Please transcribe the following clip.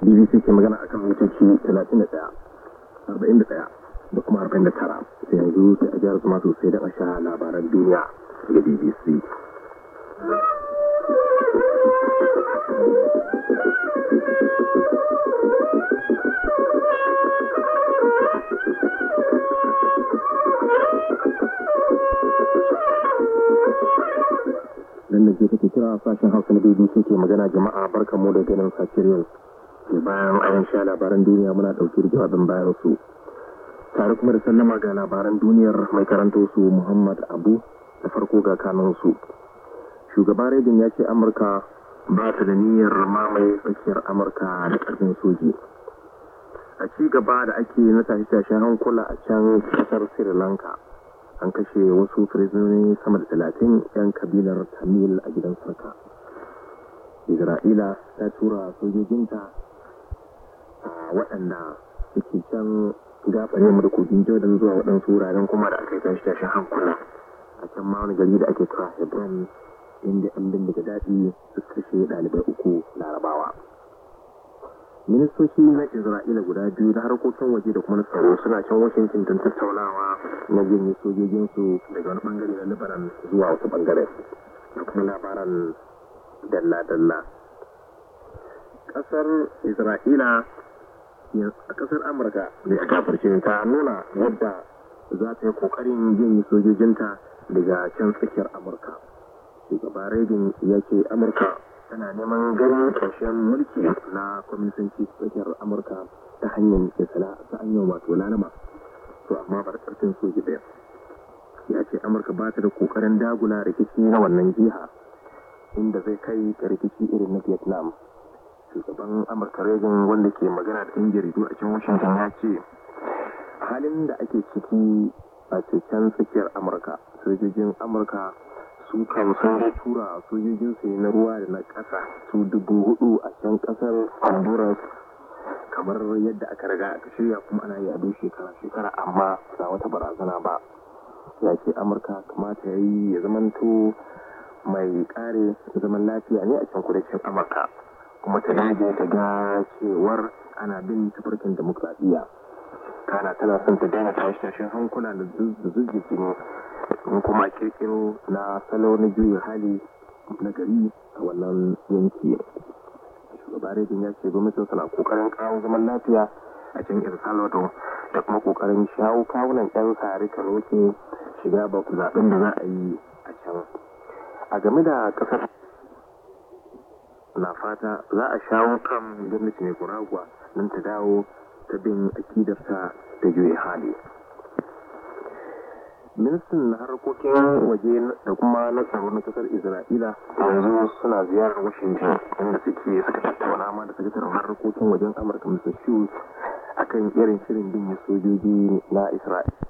bbc ke magana akan mitoci 31 41 da kuma 49 sai yanzu sai a gyara zama sosai da sha labaran duniya daga bbc nan da ke take kira sashen hausa na bbc ke magana jama'a barkan mu da ganin safiyar yau ke bayan ayan sha labaran duniya muna ɗauke da jawabin bayan su tare kuma da sallama ga labaran duniyar mai karanto su muhammad abu da farko ga kanun su shugaban redin ya ce amurka ba ta da niyyar mamaye tsakiyar amurka da ƙarfin soji a ci gaba da ake na tashe-tashen hankula a can kasar sri lanka an kashe wasu firizoni sama da talatin 'yan kabilar tamil a gidan sarka isra'ila ta tura sojojinta a waɗanda suke can gafare mu da kogin jordan zuwa waɗansu wuraren kuma da aka yi tashi tashin hankula a can ma wani gari da ake kira hebron inda yan bindiga daɗi suka kashe ɗalibai uku larabawa ministoci na isra'ila guda biyu na harkokin waje da kuma na tsaro suna can washington don tattaunawa na janye sojojinsu daga wani bangare na libaran zuwa wasu bangare da kuma labaran dalla-dalla kasar isra'ila a kasar amurka da ya gafarce ta nuna yadda za ta yi kokarin janye sojojinta daga can tsakiyar amurka shugaba reagan ya ce amurka tana neman ganin ƙarshen mulki na kwamitanci tsakiyar amurka ta hanyar isla ta hanyar wato lalama to amma bar ƙarfin soji ɗaya ya ce amurka ba ta da ƙoƙarin dagula rikici na wannan jiha inda zai kai ga rikici irin na vietnam shugaban amurka reagan wanda ke magana da yan jaridu a can washington ya ce a halin da ake ciki a cikin tsakiyar amurka sojojin amurka su kan sun da tura sojojin su na ruwa da na ƙasa su dubu hudu a can ƙasar honduras kamar yadda aka riga aka shirya kuma ana yi a duk shekara shekara amma ba wata barazana ba ya ce amurka kamata ya yi ya zamanto mai kare zaman lafiya ne a can kudancin amurka kuma ta dage ta ga cewar ana bin tafarkin demokradiyya kana tana son ta daina tashi tashin hankula da zuzziki ne in kuma kirkiro na salo na juyin hali na gari a wannan yanki shugaba rejin ya ce gwamnatin suna kokarin kawo zaman lafiya a can el salvador da kuma kokarin shawo kawunan yan sare kanoke shiga ba zaben da za a yi a can a game da kasar na fata za a shawo kan gwamnati mai kuragwa don ta dawo ta bin akidarta da juya hali ministan na harkokin waje da kuma na tsaro na kasar isra'ila yanzu suna ziyarar washington inda suke suka tattauna ma da sakataren harkokin wajen amurka mr shoes akan irin shirin bin sojoji na isra'ila